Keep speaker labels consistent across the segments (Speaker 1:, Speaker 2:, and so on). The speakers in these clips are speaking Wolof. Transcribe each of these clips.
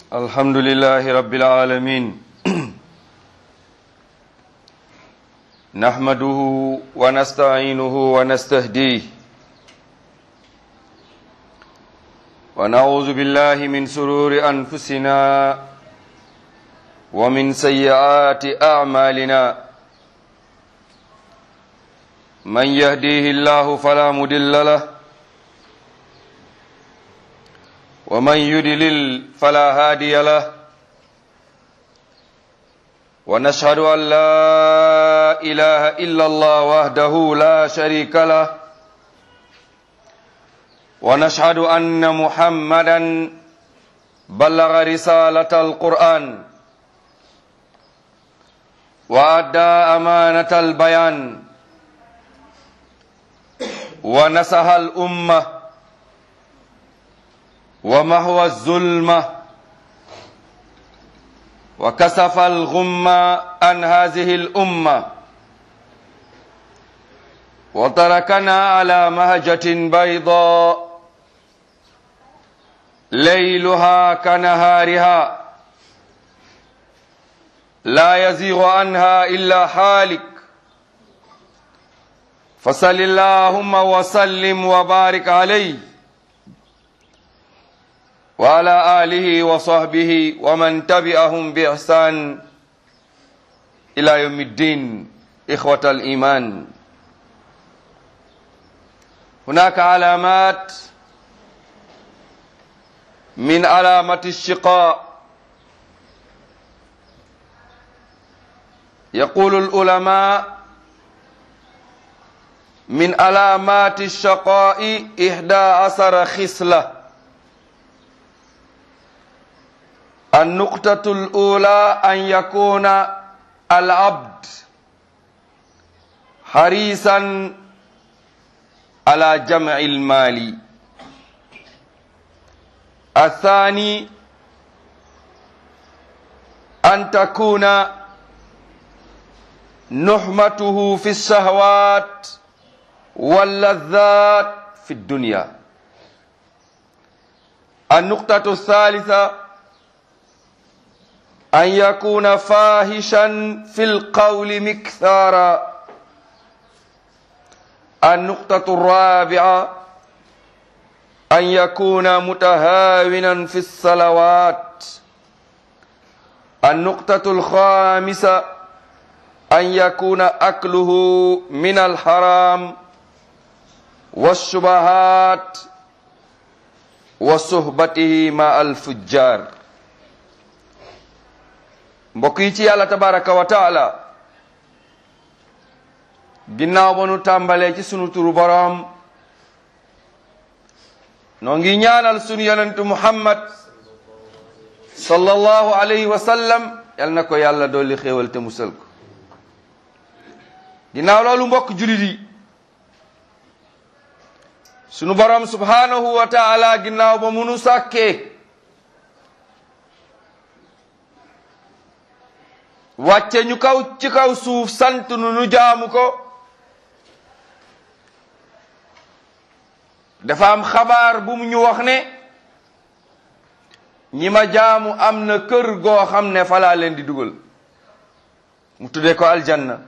Speaker 1: الحمد لله رب العالمين نحمده ونستعينه ونستهديه ونعوذ بالله من سرور أنفسنا ومن سيئات أعمالنا من يهديه الله فلا مدل له ومن يدلل فلا هادي له ونشهد أن لا إله إلا الله وحده لا شريك له ونشهد أن محمدا بلغ رسالة القرآن وأدى أمانة البيان ونصح الأمة ومهوى الظلمة وكسف الغمة عن هذه الأمة وتركنا على مهجة بيضاء ليلها كنهارها لا يزيغ عنها إلا حالك فصل اللهم وسلم وبارك عليه وعلى آله وصحبه ومن تبعهم بإحسان إلى يوم الدين إخوة الإيمان هناك علامات من علامة الشقاء يقول العلماء من علامات الشقاء إحدى عشر خصلة النقطة الأولى أن يكون العبد حريصا على جمع المال الثاني أن تكون نحمته في الشهوات واللذات في الدنيا النقطة الثالثة أن يكون فاحشا في القول مكثارا النقطة الرابعة أن يكون متهاونا في الصلوات النقطة الخامسة أن يكون أكله من الحرام والشبهات وصحبته مع الفجار mbokk yi ci yàlla tabaraka wa taala ginnaaw ba nu tàmbalee ci sunu turu boroom noo ngi ñaanal sunu yonentu muhammad sallallahu alayhi wa sallam yal na ko yàlla dolli xéewal te musal ko ginnaaw loolu mbokk julit yi sunu boroom subhanahu wa taala ginnaaw ba munu sàkkee wàcce ñu kaw ci kaw suuf sant nu nu jaamu ko dafa am xabaar bu mu ñu wax ne ñi ma jaamu am na kër goo xam ne falaa leen di dugal mu tuddee ko aljanna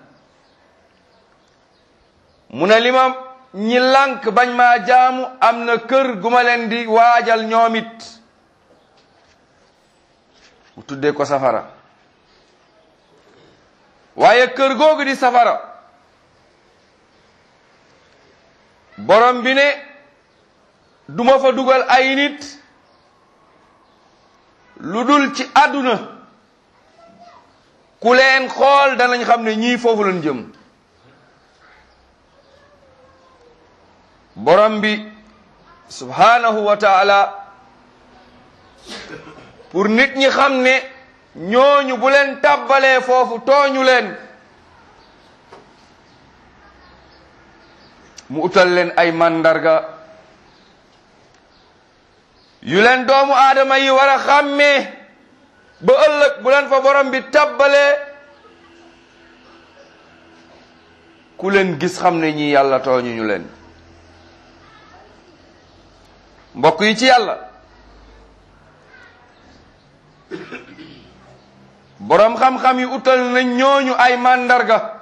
Speaker 1: mu ne li ma ñi lànk bañ maa jaamu am na kër gu ma leen di waajal ñoom it mu tuddee ko safara waaye kër googu di safara borom bi ne duma fa dugal ay nit lu dul ci àdduna ku leen xool danañ xam ne ñii foofu lañ jëm borom bi subhanahu wa taala pour nit ñi xam ne ñooñu bu leen tàbbalee foofu tooñu leen mu utal leen ay màndarga yu leen doomu aadama yi war a xàmmee ba ëllëg bu leen fa borom bi tàbbalee ku leen gis xam ne ñi yàlla tooñu ñu leen mbokk yi ci yàlla boroom xam-xam yi utal nañ ñooñu ay màndarga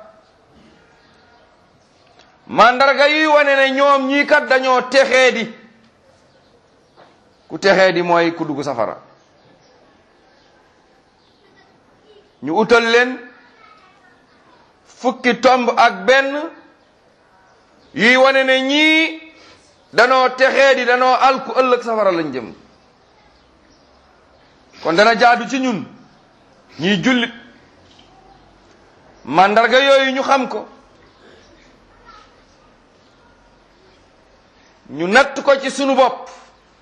Speaker 1: màndarga yi wane ne ñoom ñii kat dañoo texee di ku texee di mooy ku dugg safara ñu utal leen fukki tomb ak benn yuy wane ne ñii danoo texee di danoo alku ëllëg safara lañ jëm kon dana jaadu ci ñun ñiy jullit màndarga yooyu ñu xam ko ñu natt ko ci sunu bopp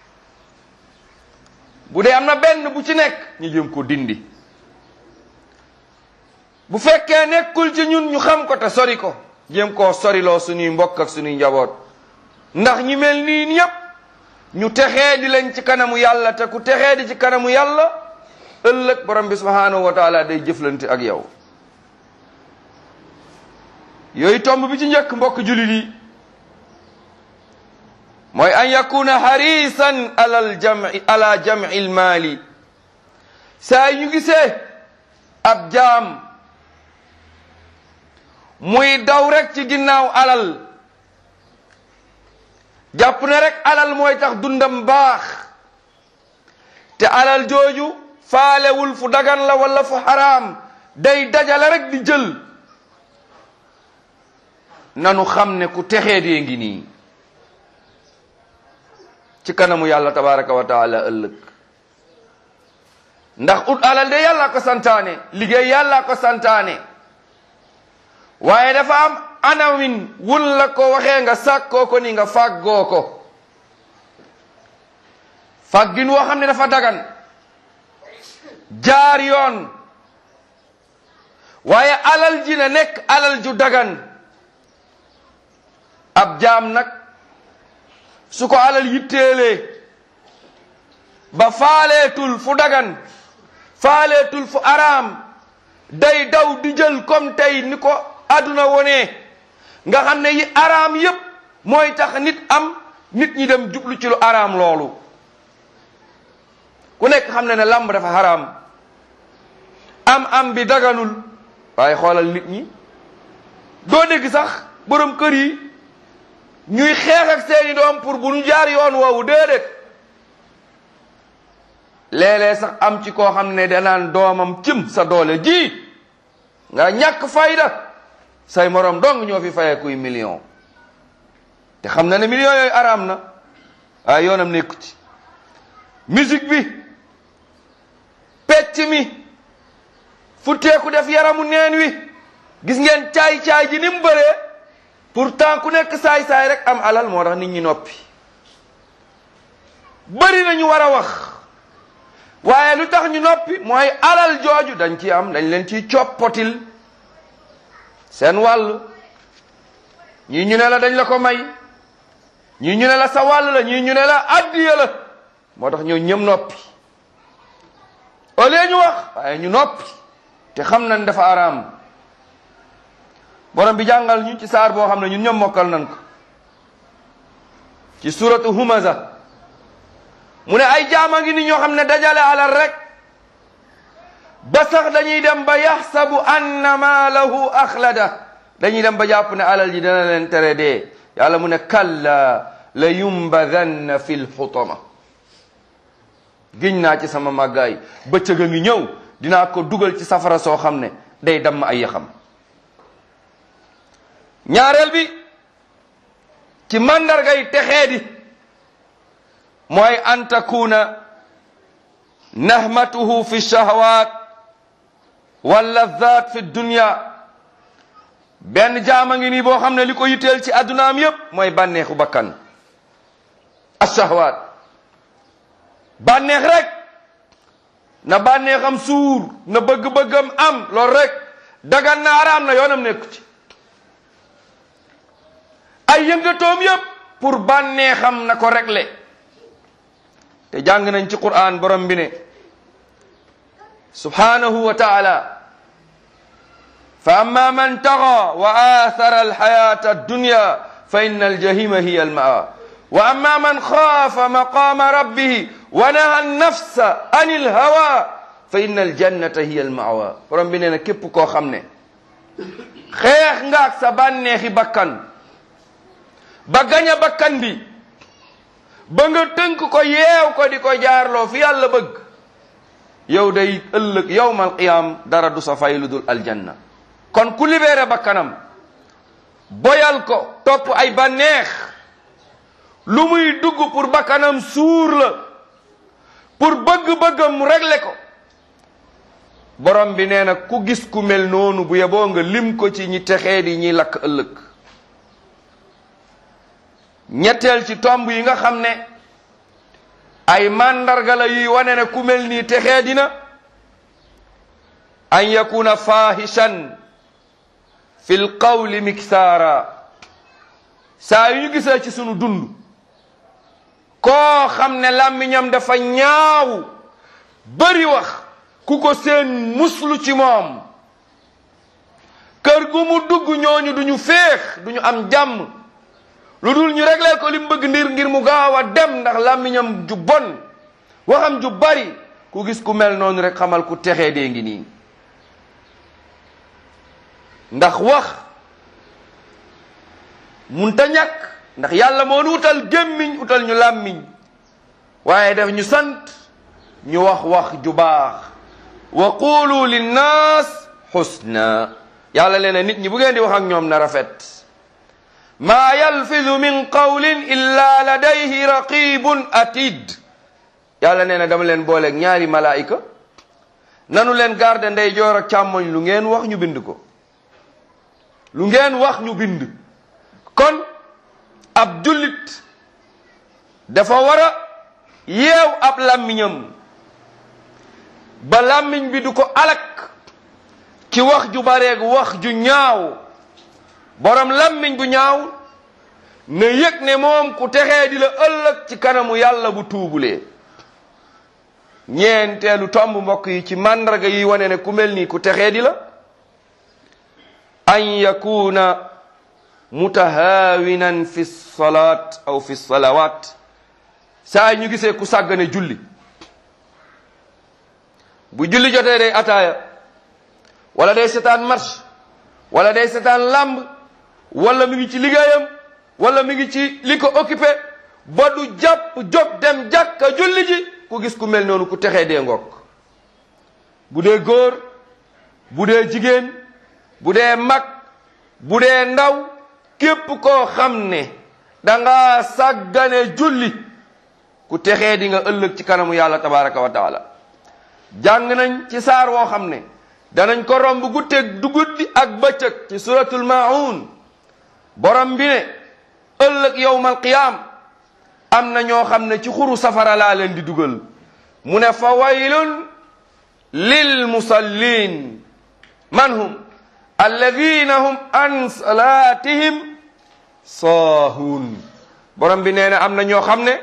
Speaker 1: bu dee am na benn bu ci nekk ñu jëm ko dindi bu fekkee nekkul ci ñun ñu xam ko te sori ko jéem koo soriloo suñuy mbokk ak suñuy njaboot ndax ñi mel nii ñépp ñu texee di lañ ci kanamu yàlla te ku texee di ci kanamu yàlla ëllëg borom bi subhanahu wa taala day jëflante ak yow yooyu tomb bi ci njëkk mbokk jullit yi mooy an yakuna harisan alal jami ala jami lmaali saa ñu gisee ab jaam muy daw rek ci ginnaaw alal jàpp ne rek alal mooy tax dundam baax te alal jooju faalewul fu dagan la wala fu xaraam day dajale rek di jël nanu xam ne ku texee dee ngi nii ci kanamu yàlla tabaraka wa taala ëllëg ndax ut alal de yàlla ko santaane liggéey yàlla ko santaane waaye dafa am anawin wun la ko waxee nga sàkkoo ko ni nga fàggoo ko fàggin woo xam ne dafa dagan jaar yoon waaye alal ji na nekk alal ju dagan ab jaam nag su ko alal yitteelee ba faaleetul fu dagan faaleetul fu araam day daw di jël comme tey ni ko àdduna wonee nga xam ne yi araam yépp mooy tax nit am nit ñi dem jublu ci lu araam loolu ku nekk xam ne ne lamb dafa haram am am bi daganul waaye xoolal nit ñi doo dégg sax borom kër yi ñuy xeex ak seeni doom pour bu ñu jaar yoon woowu déedéet léeg-léeg sax am ci koo xam ne danaan doomam cim sa doole ji nga ñàkk fayda say morom dong ñoo fi fayee kuy million te xam na ne millions yooyu araam na waaye yoonam nekku ci musique bi pecc mi futteeku def yaramu neen wi gis ngeen caay-caay ji ni mu bëree pourtant ku nekk saay-saay rek am alal moo tax nit ñi noppi bëri na ñu war a wax waaye lu tax ñu noppi mooy alal jooju dañ ci am dañ leen ciy coppotil seen wàll ñii ñu ne la dañ la ko may ñii ñu ne la sa wàll la ñii ñu ne la addiya la moo tax ñoo ñëm noppi au lieu ñu wax waaye ñu noppi te xam nañ dafa araam borom bi jàngal ñu ci saar boo xam ne ñun ñoom mokkal nañ ko ci suratu humaza mu ne ay jaama ngi ni ñoo xam ne dajale alal rek ba sax dañuy dem ba yaxsabu anna maalahu axlada dañuy dem ba jàpp ne alal ji dana leen tere dee yàlla mu ne kalla la yumbadanna fi lxutama giñ naa ci sama màggaay bëccëg a ngi ñëw dinaa ko dugal ci safara soo xam ne day damm ay yaxam ñaareel bi ci màndargay texee di mooy an takuna nahmatuhu fi shahawat walladhat fi dunya benn jaama ngi nii boo xam ne li ko yitteel ci addunaam yépp mooy bànneexu bakkan ashahwat bànneex rek na bànneexam suur na bëgg-bëggam am loolu rek dagan na araam na yoonam nekku ci ay yëngatoom yépp pour bànneexam na ko régler te jàng nañ ci Qur'an borom bi ne subhanahu wa taala fa amma man taxa wa athara alxayata addunya fa inna aljahima hiya almawa wa amma man xaafa maqama rabbihi wa naha annafsa an ilhawa fa inna aljannata hiya almawa borom bi nee na képp koo xam ne xeex nga ak sa bànneexi bakkan ba gaña bakkan bi ba nga tënk ko yeew ko di ko jaarloo fi yàlla bëgg yow day ëllëg yowmal qiyaam dara du sa fay lu dul aljanna kon ku libéré bakkanam boyal ko topp ay bànneex lu muy dugg pour bakkanam suur la pour bëgg-bëggam mu régler ko borom bi nee na ku gis ku mel noonu bu yeboo nga lim ko ci ñi texee di ñiy lakk ëllëg ñetteel ci tomb yi nga xam ne ay màndarga la yuy wane ne ku mel nii texee dina an yakuna fahishan fi l qawli miksaara saa yu ñu gisee ci sunu dund koo xam ne làmmiñam dafa ñaaw bari wax ku ko seen muslu ci moom kër gu mu dugg ñooñu duñu féex duñu am jàmm lu dul ñu réglé ko li mu bëgg ndir ngir mu gaaw a dem ndax làmmiñam ju bon waxam ju bari ku gis ku mel noonu rek xamal ku texee dee ngi nii ndax wax munta ñàkk ndax yàlla moo nu utal gémmiñ utal ñu làmmiñ waaye def ñu sant ñu wax wax ju baax wa qulu linnaas xusna yàlla leen nit ñi bu ngeen di wax ak ñoom na rafet maa yalfidu min qawlin illa ladayhi raqibun atid yàlla nee na dama leen booleeg ñaari malaayika nanu leen garde ndey joor ak càmmoñ lu ngeen wax ñu bind ko lu ngeen wax ñu bind kon ab jullit dafa war a yeew ab làmmiñam ba làmmiñ bi du ko alak ci wax ju bareeg wax ju ñaaw borom làmmiñ bu ñaaw ne yëg ne moom ku texee di la ëllëg ci kanamu yàlla bu tuubulee ñeenteelu tomb mbokk yi ci màndarga yi wane ne ku mel nii ku texee di la an yakuna mutahaawinan fi salaat aw fi salawaat saa ñu gisee ku sàggane julli bu julli jotee day ataaya wala day setaan marche wala day setaan làmb wala mi ngi ci liggéeyam wala mi ngi ci li ko occupé ba du jàpp jóg dem jàkka julli ji ku gis ku mel noonu ku texee dee ngokk bu dee góor bu dee jigéen bu dee mag bu dee ndaw képp koo xam ne danga sàggane julli ku texee di nga ëllëg ci kanamu yàlla tabaraka wa taala jàng nañ ci saar woo xam ne danañ ko romb guddeeg du guddi ak bëccëg ci suratul maun borom bi ne ëllëg yowmal qiyaam am na ñoo xam ne ci xuru safara laa leen di dugal mu ne fa waylun lil musallin man hum alladina hum an salaatihim saahuun borom bi nee na am na ñoo xam ne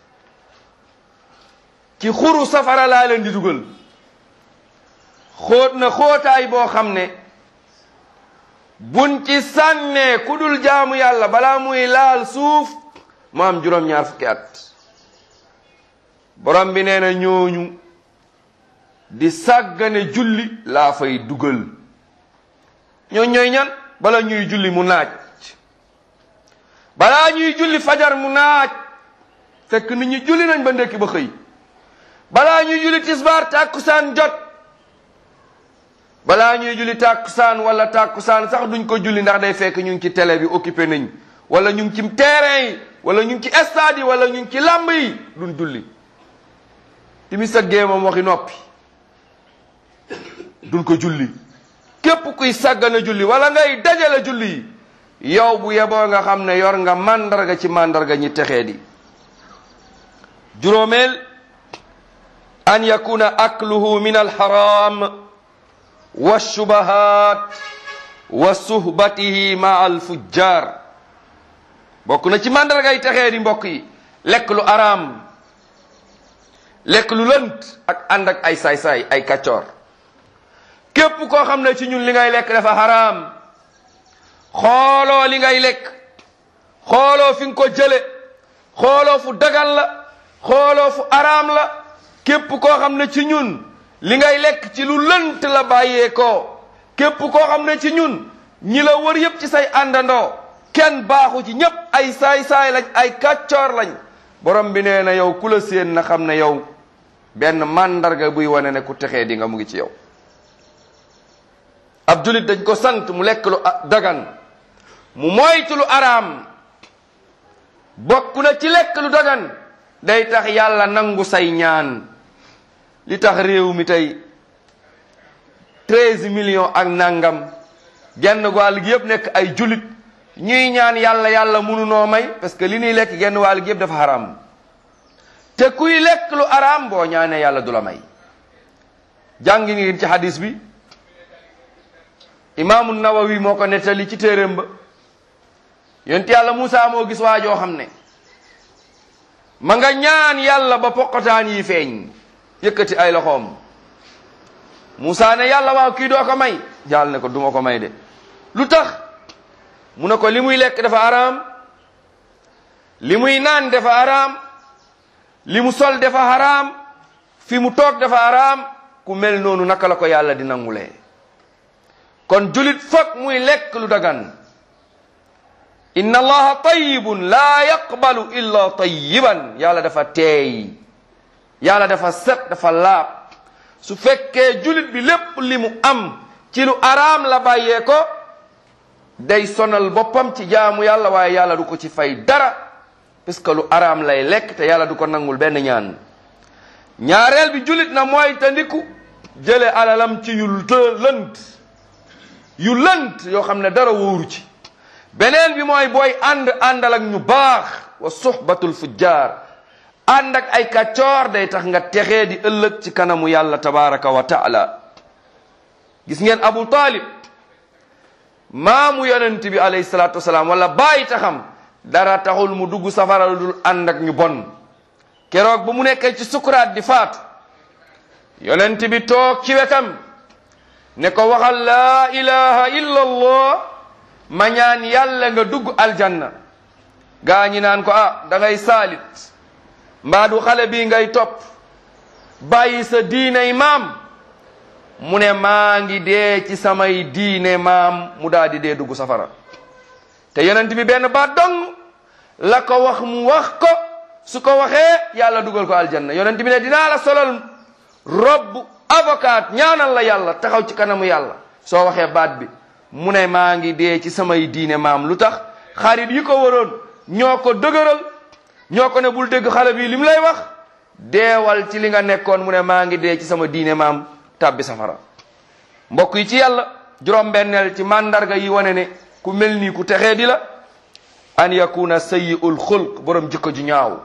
Speaker 1: ci xuru safara laa leen di dugal xóot na xóotaay boo xam ne buñ ci sànnee ku dul jaamu yàlla balaa muy laal suuf mu am juróom-ñaar fukki at borom bi nee na ñooñu di sàggane julli laa fay dugal ñoo ñooy ñan bala ñuy julli mu naaj balaa ñuy julli fajar mu naaj fekk nit ñi julli nañ ba ndekki ba xëy balaa ñuy julli tisbaar tàkkusaan jot balaa ñuy julli tàkkusaan wala tàkkusaan sax duñ ko julli ndax day fekk ñu ngi ci télé bi occupé nañ wala ñu ngi ci terrain yi wala ñu ngi ci stade yi wala ñu ngi ci làmb yi duñ julli timis ak gée moom waxi noppi duñ ko julli képp kuy sàggana julli wala ngay dajale julli yi yow bu yeboo nga xam ne yor nga màndarga ci màndarga ñi texee di juróomeel an yakuna akluhu min alxaram wa shubahat wa suhbatihi ma alfujjar bokk na ci màndarga yi texee di mbokk yi lekk lu araam lekk lu lënt ak ànd ak ay saay-saay ay kaccoor képp koo xam ne ci ñun li ngay lekk dafa xaraam xooloo li ngay lekk xooloo fi nga ko jële xooloo fu dagal la xooloo fu araam la képp koo xam ne ci ñun li ngay lekk ci lu lënt la bàyyee ko képp koo xam ne ci ñun ñi la wër yépp ci say àndandoo kenn baaxu ci ñépp ay saay-saay lañ ay kàccoor lañ borom bi nee na yow ku la séen na xam ne yow benn màndarga buy wane ne ku texee di nga mu ngi ci yow ab julit dañ ko sant mu lekk lu dagan mu moytu lu araam bokk na ci lekk lu dagan day tax yàlla nangu say ñaan li tax réew mi tey treize millions ak nangam genn wàll gi yëpp nekk ay julit ñuy ñaan yàlla yàlla munu noo may parce que li ñuy lekk genn wàll gi yëpp dafa haram te kuy lekk lu araam boo ñaanee yàlla du la may jàngi ngeen ci hadis bi imaamu nawawi moo ko nettali ci téeréem ba yonent yàlla Muusa moo gis waa joo xam ne ma nga ñaan yàlla ba poqotaan yi feeñ yëkkati ay loxoom Muusa ne yàlla waaw kii doo ko may yàlla ne ko duma ko may de lu tax mu ne ko li muy lekk dafa araam li muy naan dafa araam li mu sol dafa araam fi mu toog dafa araam ku mel noonu naka la ko yàlla di nangulee kon julit foog muy lekk lu dagan inna allaha tayyibun laa yaqbalu illa tayyiban yàlla dafa teey yàlla dafa set dafa laab su fekkee julit bi lépp li mu am ci lu araam la bàyyee ko day sonal boppam ci jaamu yàlla waaye yàlla du ko ci fay dara parce que lu araam lay lekk te yàlla du ko nangul benn ñaan ñaareel bi julit na mooy te ndiku jële alalam ci yu lënt yu lënt yoo xam ne dara wóoru ci beneen bi mooy booy ànd àndal ak ñu baax wa suhbatul fujjar ànd ak ay kàccoor day tax nga texee di ëllëg ci kanamu yàlla tabaraka wa taala gis ngeen abu talib maamu yonent bi alayhi salaatu wasalaam wala bàyyi taxam dara taxul mu dugg safara lu dul ànd ak ñu bon keroog ba mu nekkee ci sukuraat di faatu yonent bi toog ci wetam ne ko waxal laa ilaha illa allah ma ñaan yàlla nga dugg aljanna gaa ñi naan ko ah da ngay saalit mbaa du xale bii ngay topp bàyyi sa diiney maam mu ne maa ngi dee ci samay diine maam mu daal di dee dugg safara te yonent bi benn baat dong la ko wax mu wax ko su ko waxee yàlla dugal ko aljanna yonent bi ne dinaa la solal robb avocat ñaanal la yàlla taxaw ci kanamu yàlla soo waxee baat bi mu ne maa ngi dee ci samay diine maam lu tax xarit yi ko waroon ñoo ko dëgëral ñoo ko ne bul dégg xale bi li mu lay wax deewal ci li nga nekkoon mu ne maa ngi dee ci sama diine maam tàbbi safara mbokk yi ci yàlla juróom-benneel ci mandarga yi wane ne ku mel nii ku texee di la an yakuna sayyi'ul xulq borom jikko ju ñaaw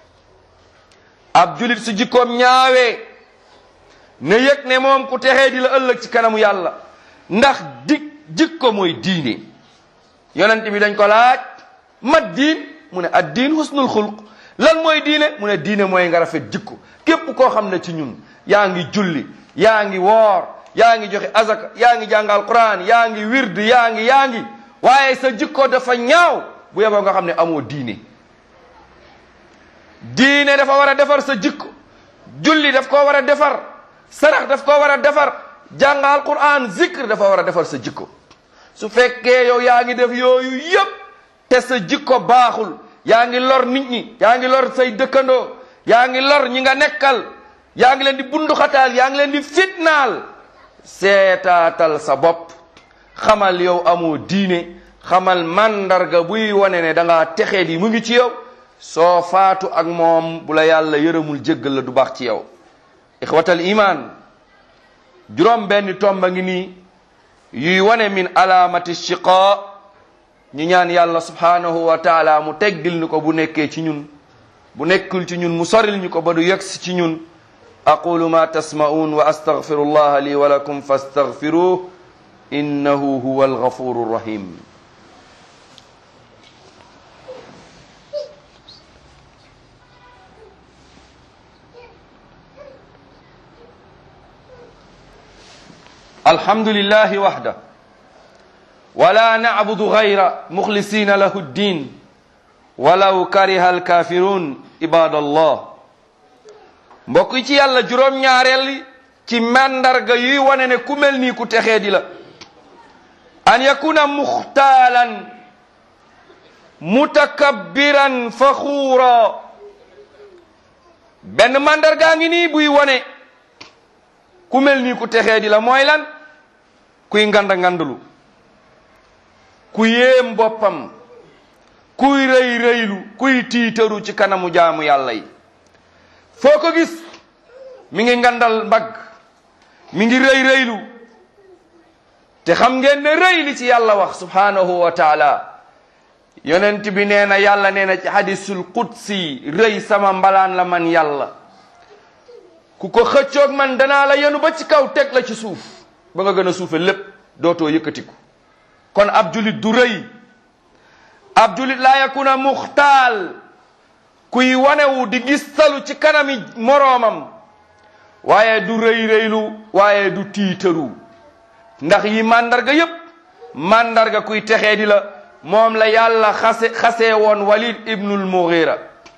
Speaker 1: ab julit su jikkoom ñaawee ne yëg ne moom ku texee di la ëllëg ci kanamu yàlla ndax di jikko mooy diine yonent bi dañ ko laaj mat diin mu ne ad diin husnul xulq lan mooy diine mu ne diine mooy nga rafet jikko képp koo xam ne ci ñun yaa ngi julli yaa ngi woor yaa ngi joxe azaka yaa ngi jàngal quran yaa ngi wird yaa ngi yaa ngi waaye sa jikko dafa ñaaw bu yeboo nga xam ne amoo diine diine dafa war a defar sa jikko julli daf koo war a defar sarax daf koo war a defar jàngal quran zikr dafa war a defar sa jikko su fekkee yow yaa ngi def yooyu yépp te sa jikko baaxul yaa ngi lor nit ñi yaa ngi lor say dëkkandoo yaa ngi lor ñi nga nekkal yaa ngi leen di bunduxataal yaa ngi leen di fitnaal seetaatal sa bopp xamal yow amoo diine xamal mandarga buy wane ne da ngaa texee di mu ngi ci yow soo faatu ak moom bu la yàlla yërëmul jéggal la du baax ci yow ixwatal iman juróom benn tomba ngi nii yuy wane min alaamati shiqa ñu ñaan yàlla subhanahu wa taala mu teggil ñu ko bu nekkee ci ñun bu nekkul ci ñun mu soril ñu ko ba du yegsi ci ñun aqulu ma tasma'un wa astaghfiru allaha li wa lakum fastaghfiruh innahu huwa alghafuru rahim الحمد لله وحده ولا نعبد غير مخلصين له الدين ولو كره الكافرون عباد الله mbokk yi ci yàlla juróom-ñaareel ci màndarga yuy wane ne ku mel nii ku texee di la an yakuna muxtaalan mutakabbiran faxuura benn màndargaa ngi nii buy wane ku mel nii ku texee di la mooy lan kuy nganda ngandulu ku yéem boppam kuy rëy rëylu kuy tiitaru ci kanamu jaamu yàlla yi foo ko gis mi ngi ngandal mbagg mi ngi rëy rëylu te xam ngeen ne rëy li ci yàlla wax subhanahu wa taala yonent bi nee na yàlla nee na ci hadisul qudsi rëy sama mbalaan la man yàlla ku ko xëccoog man danaa la yenu ba ci kaw teg la ci suuf ba nga gën a suufe lépp dootoo yëkkatiku kon ab julit du rëy ab julit laa yakuna muxtaal kuy wanewu di gistalu ci kanami moroomam waaye du rëy rëylu waaye du tiitaru ndax yi màndarga yépp màndarga kuy texee di la moom la yàlla xase xasee woon walid ibnul mughira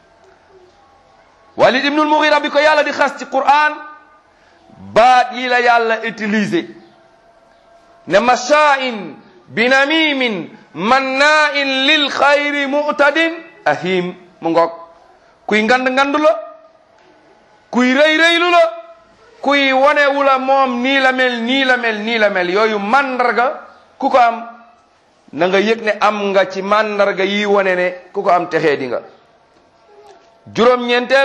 Speaker 1: walid ibnul mughira bi ko yàlla di xas ci quran baat yi la yàlla utilisé ne mashaa'in binamimin mannaa'in lil xayri mu'tadin ahim mu ngoog kuy ngand ngandu la kuy rëy rëylu la kuy wanewu la moom nii la mel nii la mel nii la mel yooyu màndarga ku ko am na nga yëg ne am nga ci màndarga yi wane ne ku ko am texee di nga juróom-ñeenteel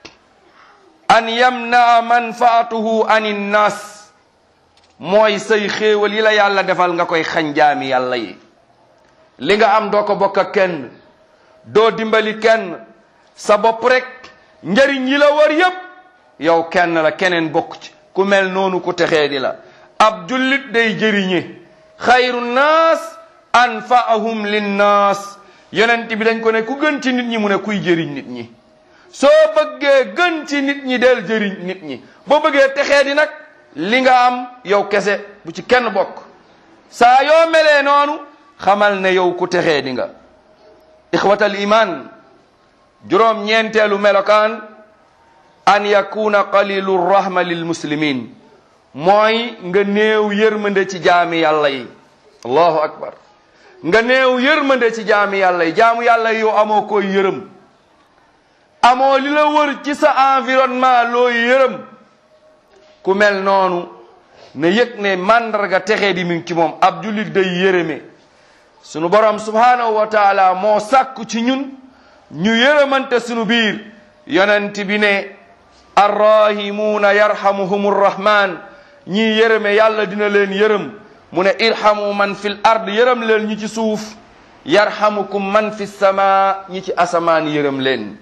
Speaker 1: an yamnaa manfaatuhu ani nnaas mooy say xéewal yi la yàlla defal nga koy xañ jaami yàlla yi li nga am doo ko bokk ak kenn doo dimbali kenn sa bopp rek njëriñ yi la war yépp yow kenn la keneen bokk ci ku mel noonu ku texee di la ab jullit day jëriñe xayru naas anfaahum linnaas yonent bi dañ ko ne ku gën ci nit ñi mu ne kuy jëriñ nit ñi soo bëggee gën ci nit ñi del jëriñ nit ñi boo bëggee texee di nag li nga am yow kese bu ci kenn bokk saa yoo melee noonu xamal ne yow ku texee di nga ixwatal iman juróom ñeenteelu melokaan an yakuna qalilu rahma lil muslimin mooy nga néew yërmande ci jaami yàlla yi allahu akbar nga néew yërmande ci jaami yàlla yi jaamu yàlla yi yow amoo koy yërëm amoo li la wër ci sa environnement looy yërëm ku mel noonu ne yëg ne màndarga texee di mi ngi ci moom ab jullit day yërëme sunu borom subhanahu wa taala moo sàkku ci ñun ñu yërëmante sunu biir yonent bi ne arrahimuuna yarhamuhum rrahman ñii yërëme yàlla dina leen yërëm mu ne irhamu man fil ard yërëm leen ñi ci suuf yarhamukum man fi sama ñi ci asamaan yërëm leen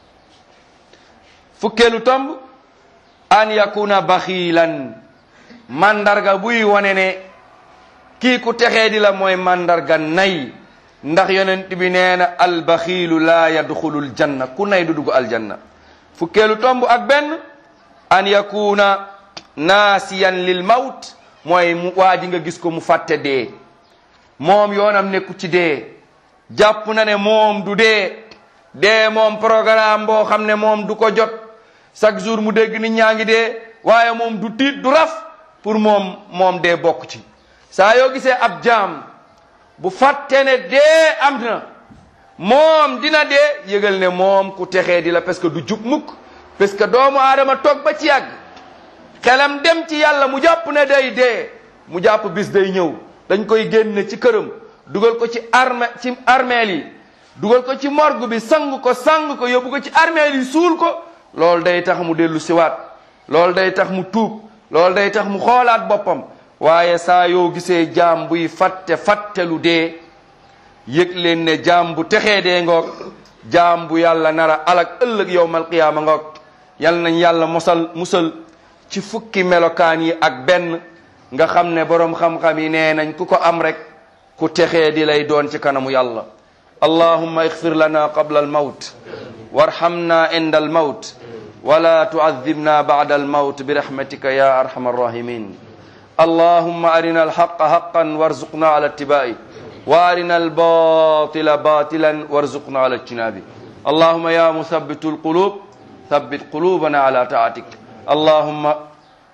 Speaker 1: fukkeelu tomb an yakuna baxiilan mandarga buy wane ne kii ku texee di la mooy mandarga nay ndax yonent bi nee na albaxiilu laa yadxulul janna ku nay du dugg aljanna fukkeelu tomb ak benn an yakuna naasiyan lil mawt mooy mu waa ji nga gis ko mu fàtte dee moom yoonam nekku ci dee jàpp na ne moom du dee dee moom programme boo xam ne moom du ko jot chaque jour mu dégg nit ñaa ngi dee waaye moom du tiit du raf pour moom moom dee bokk ci saa yoo gisee ab jaam bu fàtte ne dee am na moom dina dee yëgal ne moom ku texee di la parce que du jub mukk parce que doomu aadama toog ba ci yàgg xelam dem ci yàlla mu jàpp ne day dee mu jàpp bis day ñëw dañ koy génne ci këram dugal ko ci arme ci armeel yi dugal ko ci morgue bi sang ko sang ko yóbbu ko ci armeel yi suul ko loolu day tax mu dellu siwaat loolu day tax mu tuub loolu day tax mu xoolaat boppam waaye saa yoo gisee jaam buy fatte fattelu dee yëg leen ne jaam bu texee dee ngoog jaam bu yàlla nara alak ëllëg yowmal qiyaama ngoog yal nañ yàlla mosal musal ci fukki melokaan yi ak benn nga xam ne boroom xam-xam yi nee nañ ku ko am rek ku texee di lay doon ci kanamu yàlla allahumma ixfir lana qabla almawt warhamna inda almawt wala tuadibna bada almawt birahmatika ya arhama arrahimin اللهم أرنا الحق حقا وارزقنا على اتباعه وأرنا الباطل باطلا وارزقنا على اجتنابه اللهم يا مثبت القلوب ثبت قلوبنا على طاعتك اللهم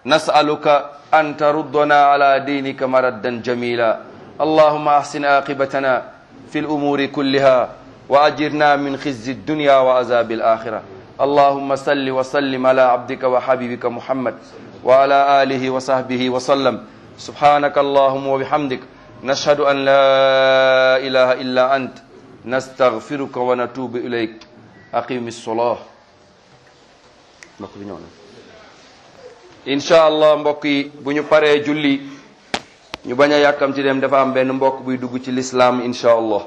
Speaker 1: نسألك أن تردنا على دينك مردا جميلا اللهم أحسن عاقبتنا في الأمور كلها وأجرنا من خزي الدنيا وعذاب الآخرة اللهم صل وسلم على عبدك وحبيبك محمد وعلى آله وصحبه وسلم سبحانك اللهم وبحمدك نشهد أن لا إله إلا أنت نستغفرك ونتوب إليك أقيم الصلاة incha allah mbokk yi bu ñu paree julli ñu bañ a yàkkamti dem dafa am benn mbokk buy dugg ci lislaam incha allah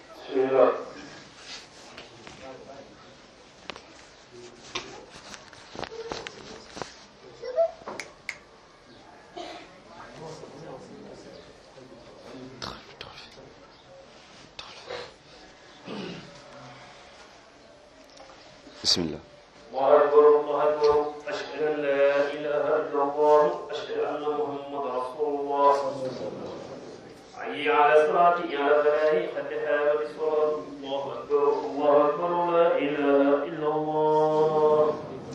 Speaker 1: bismillah
Speaker 2: الله أكبر الله أكبر أشهد أن لا إله إلا الله أشهد أن محمد رسول الله حي على الصلاة على الفلاح قد حامت الصلاة الله أكبر الله أكبر لا إله إلا الله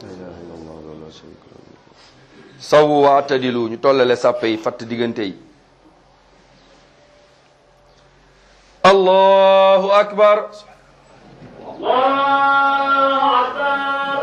Speaker 1: sawu waatadilu ñu tollale sàppe yi fatt diggante yi allahu akbar
Speaker 2: الله أكبر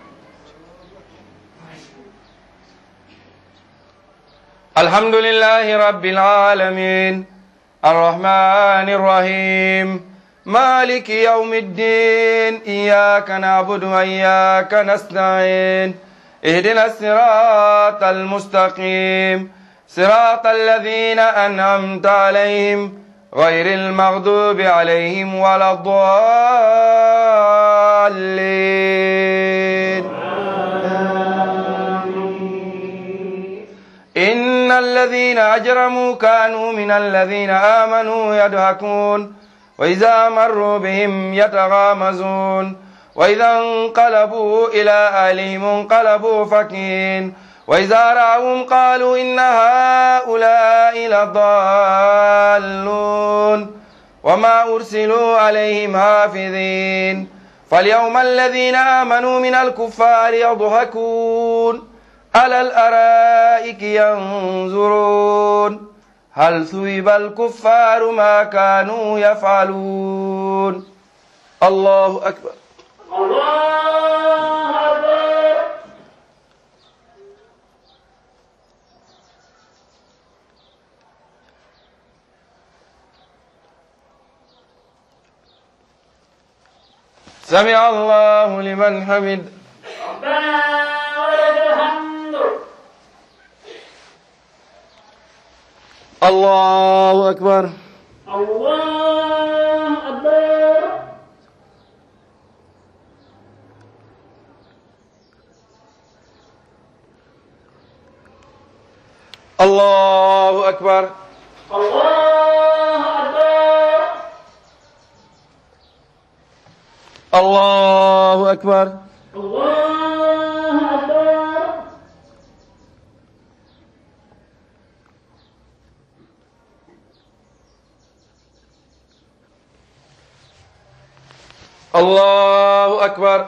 Speaker 1: الحمد لله رب العالمين الرحمن الرحيم مالك يوم الدين إياك نعبد وإياك نستعين اهدنا الصراط المستقيم صراط الذين أنعمت عليهم غير المغضوب عليهم ولا الضالين إن الذين أجرموا كانوا من الذين آمنوا يضحكون وإذا مروا بهم يتغامزون وإذا انقلبوا إلى أهلهم انقلبوا فكين وإذا رأوهم قالوا إن هؤلاء لضالون وما أرسلوا عليهم حافظين فاليوم الذين آمنوا من الكفار يضحكون على الأرائك ينظرون هل ثوب الكفار ما كانوا يفعلون الله أكبر
Speaker 2: الله أكبر
Speaker 1: سمع الله لمن حمد
Speaker 2: ربنا ولك الحمد
Speaker 1: الله أكبر
Speaker 2: الله أكبر
Speaker 1: الله أكبر
Speaker 2: الله أكبر
Speaker 1: الله أكبر
Speaker 2: الله أكبر
Speaker 1: الله أكبر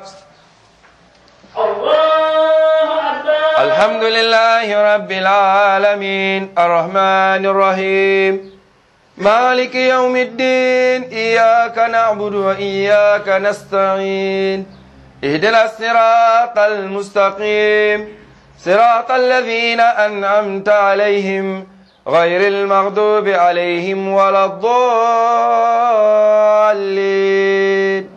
Speaker 2: الله أكبر
Speaker 1: الحمد لله رب العالمين الرحمن الرحيم مالك يوم الدين إياك نعبد وإياك نستعين اهدنا الصراط المستقيم صراط الذين أنعمت عليهم غير المغضوب عليهم ولا الضالين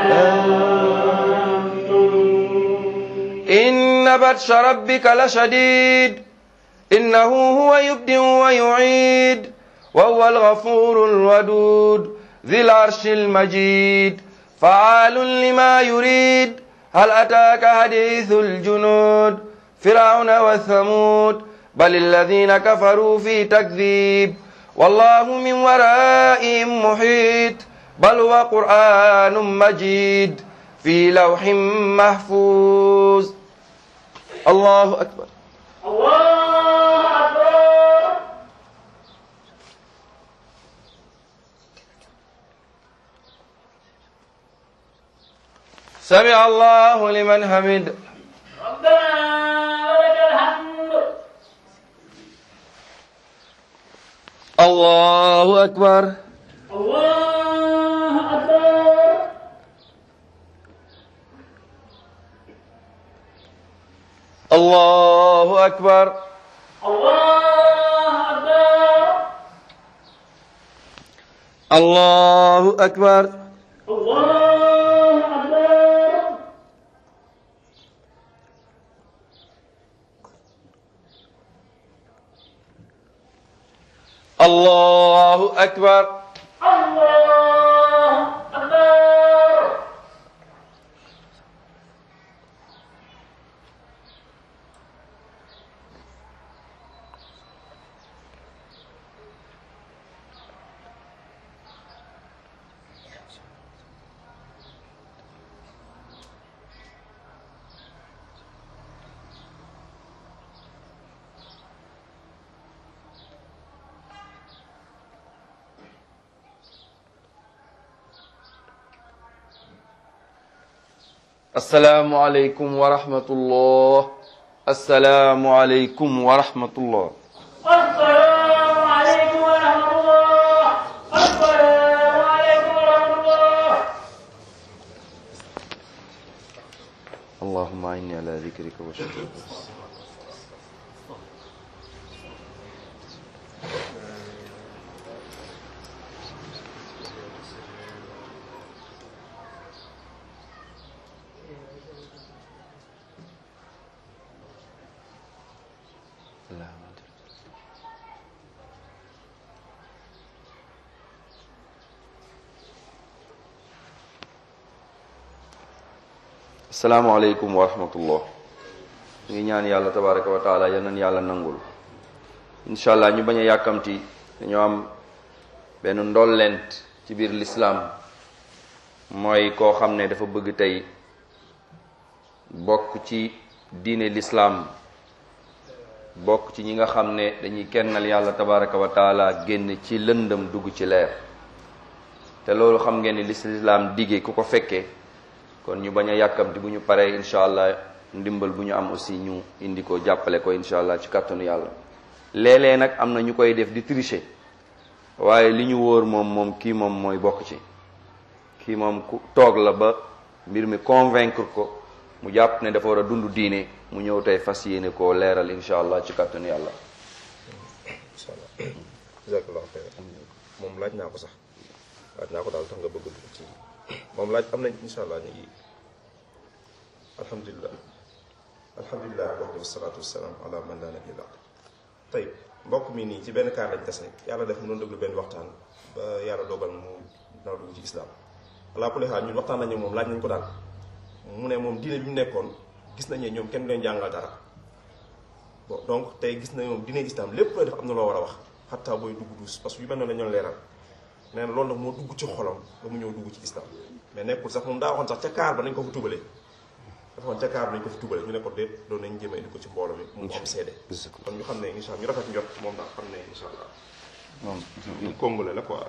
Speaker 1: إن بطش ربك لشديد إنه هو يبدئ ويعيد وهو الغفور الودود ذي العرش المجيد فعال لما يريد هل أتاك حديث الجنود فرعون وثمود بل الذين كفروا في تكذيب والله من ورائهم محيط بل هو قرآن مجيد في لوح محفوظ الله أكبر
Speaker 2: الله أكبر
Speaker 1: سمع الله لمن حمد
Speaker 2: ربنا ولك الحمد
Speaker 1: allahu akbar
Speaker 2: الله أكبر
Speaker 1: allahu akbar
Speaker 2: الله أكبر
Speaker 1: allahu akbar
Speaker 2: الله أكبر
Speaker 1: allahu akbar
Speaker 2: الله أكبر
Speaker 1: assalaamu aleykum wa rahmatullah assalaamu aleykum wa rahmatullah
Speaker 2: السلام عليكم ورحمة الله السلام عليكم ورحمة الله
Speaker 1: allahumma inni ala dhikrika wa shukrika Allahumma asalaamaaleykum wa rahmatullah ñu ngi ñaan yàlla tabaraka wa taala yal nañu yàlla nangul incha allah ñu bañ a yàkkamti dañoo am benn ndollent ci biir lislaam mooy koo xam ne dafa bëgg tey bokk ci diine lislaam bokk ci ñi nga xam ne dañuy kennal yàlla tabaraka wa taala génn ci lëndëm dugg ci leer te loolu xam ngeen ni lislaam dige ku ko fekkee kon ñu bañ a yàkkamti bu ñu paree incha allah ndimbal bu ñu am aussi ñu indi ko jàppale ko incha allah ci kàttanu yàlla léeg-léeg nag am na ñu koy def di tricher waaye li ñu wóor moom moom kii moom mooy bokk ci kii moom ku toog la ba mbir mi convaincre ko mu jàpp ne dafa war a dund diine mu ñëw tey fas yéene koo leeral incha allah ci kàttanu yàlla
Speaker 3: incha allah jazakallahu xayr moom laaj naa ko sax laaj naa ko daal tax nga bëgg dugg ci moom laaj am nañ incha allah ñu ngi alhamdulilah alhamdulilah wahdahu wasalaatu wasalaam ala man laa nabiyya ba'd tey mbokk mi nii ci benn kaar lañ tase yàlla def mu doon déglu benn waxtaan ba yàlla dogal mu naw dugg ci islam ala kulli xaal ñun waxtaan nañu moom laaj nañ ko daal mu ne moom diine bi mu nekkoon gis nañ ne ñoom kenn du leen jàngal dara bon donc tey gis nañ moom diine islam lépp looy def am na loo war a wax xataa booy dugg duus parce que yu mel noonu la ñoon leeral nee na loolu nag moo dugg ci xolam ba mu ñëw dugg ci islam mais nekkul sax moom daa waxoon sax ca kaar ba nañ ko fa tubale dafa waxoon ca kaar ba nañ ko fa tubale ñu ne ko déet doon nañ jéem a indi ko ci mbooloo mi mu am seede kon ñu xam ne incha allah ñu rafet njot moom daal xam ne incha allah
Speaker 1: moom
Speaker 3: ñu congolais la quoi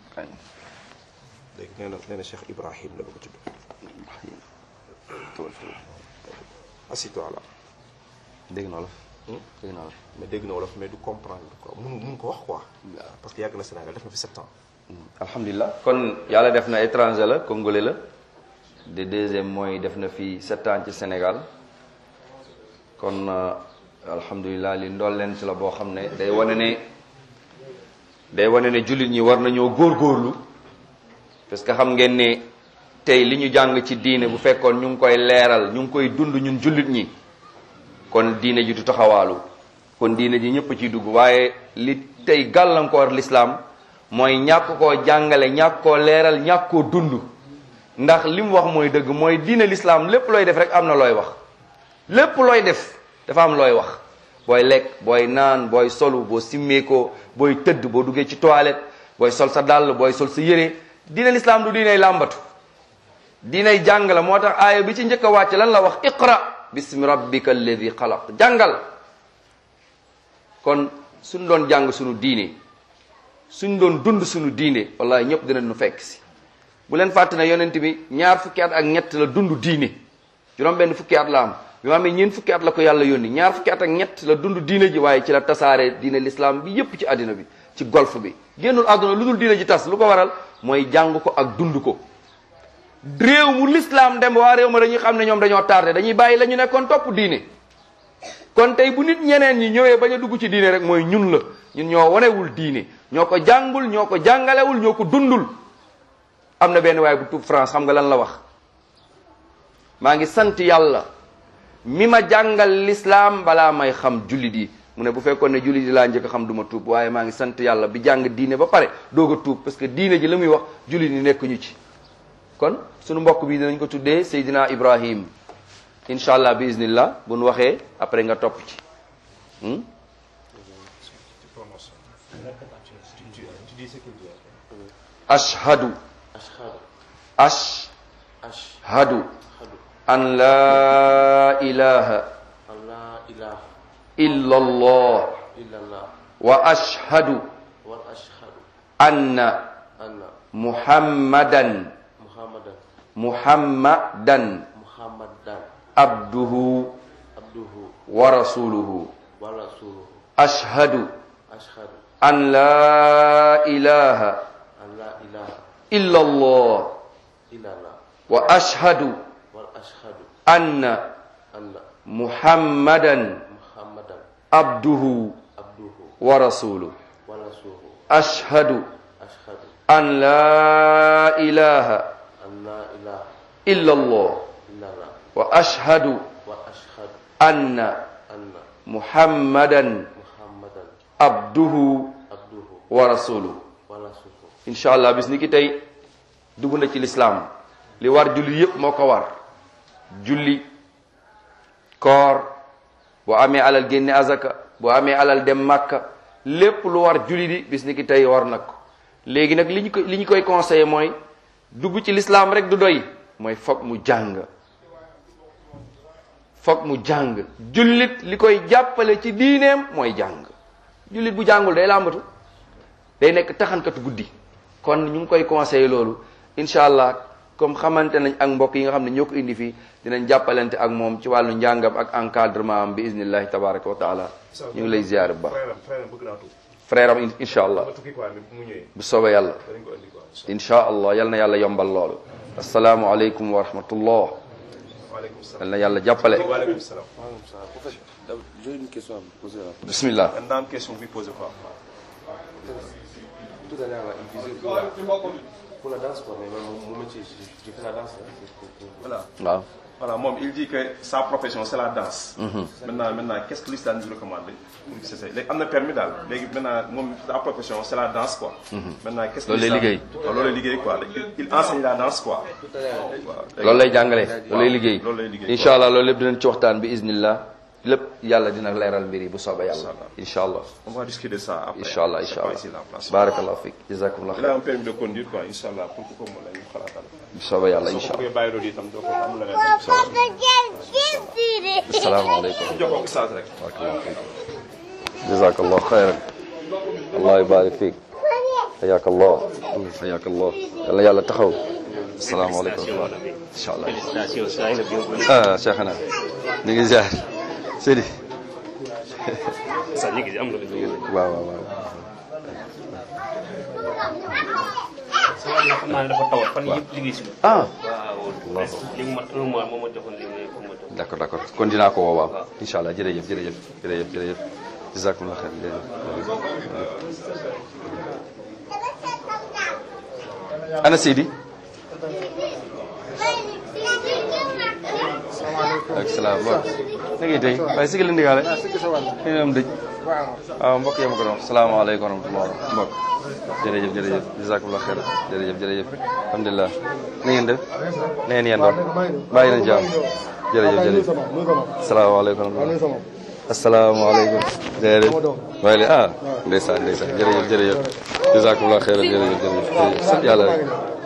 Speaker 3: léegi nee na nee na Cheikh Ibrahim la bëgg a tudd asito ala
Speaker 1: dégg na la dégg na la
Speaker 3: mais dégg na wolof mais du comprendre quoi mun mun ko wax quoi parce que yàgg na Sénégal def na fi sept ans
Speaker 1: alhamdulilah kon yàlla def na étranger la congolais la de deuxième mooy def na fi sept ans ci Sénégal kon euh, alhamdulilah li ndool leen ci la boo xam ne day wane ne day wane ne jullit ñi war nañoo góorgóorlu parce que xam ngeen ne tey li ñu jàng ci diine bu fekkoon ñu ngi koy leeral ñu ngi koy dund ñun jullit ñi kon diine ji du taxawaalu kon diine ji ñëpp ciy dugg waaye li tey gàllankoor lislaam mooy ñàkk koo jàngale ñàkk koo leeral ñàkk koo dund ndax li mu wax mooy dëgg mooy diine lislaam lépp looy def rek am na looy wax lépp looy def dafa am looy wax booy lekk booy naan booy solu boo simmeekoo booy tëdd boo duggee ci toilette booy sol sa dàll booy sol sa yére diine lislaam du diiney làmbatu diiney jàng la moo tax aaya bi ci njëkk a wàcc lan la wax iqra bismi rabbika alladi xalaq jàngal kon suñ doon jàng suñu diine suñ doon dund suñu diine wallahi ñëpp dinañ nu fekk si bu leen fàtte ne yonent bi ñaar fukki at ak ñett la dund diine juróom benn fukki at la am bi ma amee ñeent fukki at la ko yàlla yónni ñaar fukki at ak ñett la dund diine ji waaye ci la tasaare diine l'islam bi yépp ci àddina bi ci golf bi génnul àdduna lu dul diine ji tas lu ko waral mooy jàng ko ak dund ko réew mu lislaam dem waa réew ma dañuy xam ne ñoom dañoo tardé dañuy bàyyi la ñu nekkoon topp diine kon tey bu nit ñeneen ñi ñëwee bañ a dugg ci diine rek mooy ñun la ñun ñoo wanewul diine ñoo ko jàngul ñoo ko jàngalewul ñoo ko dundul am na benn waaye bu tuub France xam nga lan la wax maa ngi sant yàlla mi ma jàngal lislaam balaa may xam jullit yi mu ne bu fekkoon ne jullit yi laa njëkk a xam du ma tuub waaye maa ngi sant yàlla bi jàng diine ba pare doog a tuub parce que diine ji la muy wax jullit yi nekkuñu ci kon sunu mbokk bi dinañ ko tuddee Seydina Ibrahim incha allah bi iznillah bu nu waxee après nga topp ci hmm? ashhadu
Speaker 4: ashhadu
Speaker 1: ashhadu
Speaker 4: ashhadu
Speaker 1: an la ilaha
Speaker 4: an la ilaha
Speaker 1: illa allah
Speaker 4: illallah
Speaker 1: wa ashhadu
Speaker 4: wa ashhadu
Speaker 1: anna
Speaker 4: anna
Speaker 1: muhammadan
Speaker 4: muhammadan
Speaker 1: muhammadan
Speaker 4: muhammadan
Speaker 1: abduhu
Speaker 4: abduhu
Speaker 1: wa rasuluhu
Speaker 4: wa rasuluhu
Speaker 1: ashhadu
Speaker 4: ashhadu
Speaker 1: an la ilaha
Speaker 4: an la ilaha
Speaker 1: illa allah
Speaker 4: illallah
Speaker 1: wa ashhadu
Speaker 4: wa ashhadu
Speaker 1: anna
Speaker 4: anna
Speaker 1: muhammadan
Speaker 4: muhammadan
Speaker 1: abduhu
Speaker 4: abduhu
Speaker 1: wa rasuluhu
Speaker 4: wa rasuluhu
Speaker 1: ashhadu
Speaker 4: ashhadu
Speaker 1: an la ilaha
Speaker 4: an la ilaha
Speaker 1: illa allah
Speaker 4: illallah
Speaker 1: wa ashhadu
Speaker 4: wa ashhadu
Speaker 1: anna
Speaker 4: anna
Speaker 1: muhammadan
Speaker 4: muhammadan
Speaker 1: abduhu
Speaker 4: abduhu
Speaker 1: wa rasuluhu
Speaker 4: wa rasuluhu
Speaker 1: incha allah bis ni ki tey dugg na ci lislaam li war julli yépp moo ko war julli koor boo amee alal génne azaka boo amee alal dem màkka lépp lu war julli di bis ni ki tey war na ko léegi nag li ñu koy li ñu koy conseillé mooy dugg ci lislaam rek du doy mooy foog mu jàng foog mu jàng jullit li koy jàppale ci diineem mooy jàng jullit bu jàngul day làmbatu day nekk taxankatu guddi kon ñu ngi koy conseillé loolu incha allah comme xamante nañ ak mbokk yi nga xam ne ñoo ko indi fii dinañ jàppalante ak moom ci wàllu njàngam ak encadrement am bi iznillahi tabaraka wa taala ñu ngi lay ziyaar bu baax
Speaker 3: frère am frère am bëgg naa tuub
Speaker 1: frère am in- incha allah
Speaker 3: ma tukki quoi mais bu mu ñëwee
Speaker 1: bu soobee yàlla
Speaker 3: danañ ko indi quoi
Speaker 1: incha allah yal na yàlla yombal loolu asalaamu aleykum wa rahmatullah
Speaker 3: waaleykum salaam
Speaker 1: yal na yàlla jàppale
Speaker 3: waaleykum salaam
Speaker 4: En fait, j'ai une question à vous poser là.
Speaker 1: bismillah
Speaker 3: man daa am question bi posé quoi
Speaker 4: Tout à l'heure, là, il disait pour la, pour la danse, quoi. Mais mon, mon métier, j'ai j'ai fait la danse. Là, c'est pour- pour-
Speaker 3: voilà
Speaker 1: waaw
Speaker 3: voilà moom il dit que sa profession c'est la danse maintenant maintenant qu'est-ce que l'islam nous recommande pour que c'est ça léegi am na permis daal léegi maintenant moom sa profession c'est la danse quoi maintenant qu'est-ce que
Speaker 1: Loolu lay
Speaker 3: l'islam-
Speaker 1: liggéey.
Speaker 3: waaw loolu lay liggéey quoi léegi il enseigne la danse quoi
Speaker 4: Tout à l'heure,
Speaker 3: waaw
Speaker 1: loolu lay jàngale loolu lay liggéey
Speaker 3: loolu lay liggéey
Speaker 1: incha allah loolu lépp dinañ ci waxtaan bi iznillah lépp yàlla dina leeral mbir yi bu soobee yàlla incha allah
Speaker 3: on va discuter de ça après
Speaker 1: incha allah
Speaker 3: C'est
Speaker 1: incha
Speaker 3: pas
Speaker 1: allah
Speaker 3: ici la place
Speaker 1: barakallahu fik jazakumullah
Speaker 3: il a
Speaker 1: xayr
Speaker 3: un permis de conduire quoi incha allah pour que ko mu la ñu xalaatal
Speaker 1: bu soobee yàlla
Speaker 3: soo
Speaker 1: incha
Speaker 3: ko
Speaker 1: allah
Speaker 3: bëggee bàyyi loolu itam doo ko am la leen
Speaker 1: asalaamaaleykum
Speaker 3: jox ko ustaas rek
Speaker 1: barakallahu fik jazakallahu xayran allah yubarik fik حياك الله حياك الله يلا يلا تخو السلام عليكم ورحمة الله إن شاء الله آه شيخنا نيجي زار سيدي waaw waaw waaw
Speaker 2: sama xam naa ne dafa tawat fan yëpp liggéey si
Speaker 1: ah
Speaker 2: waaw li mu mat un mois moo ma joxoon li mu pour ma jox
Speaker 1: d'accord d'accord kon dinaa ko woo waaw incha allah jërëjëf jërëjëf jërëjëf jërëjëf jazakumullah xeer jërëjëf ana Seydi ak salaam waaw na ngay tey waaye sigil la ndigaale xëy na am dëj waaw mbokk yi ma ko doon wax salaamaaleykum wa rahmatullah mbokk jërëjëf jërëjëf jazakumullah xeer jërëjëf jërëjëf alhamdulilah na ngeen def na ngeen yendoon bàyyi nañ jàmm jërëjëf jërëjëf salaamaaleykum wa rahmatullah asalaamaaleykum jërëjëf waaye li ah ndeysaan ndeysaan jërëjëf jërëjëf jazakumullah xeer jërëjëf jërëjëf sant yàlla rek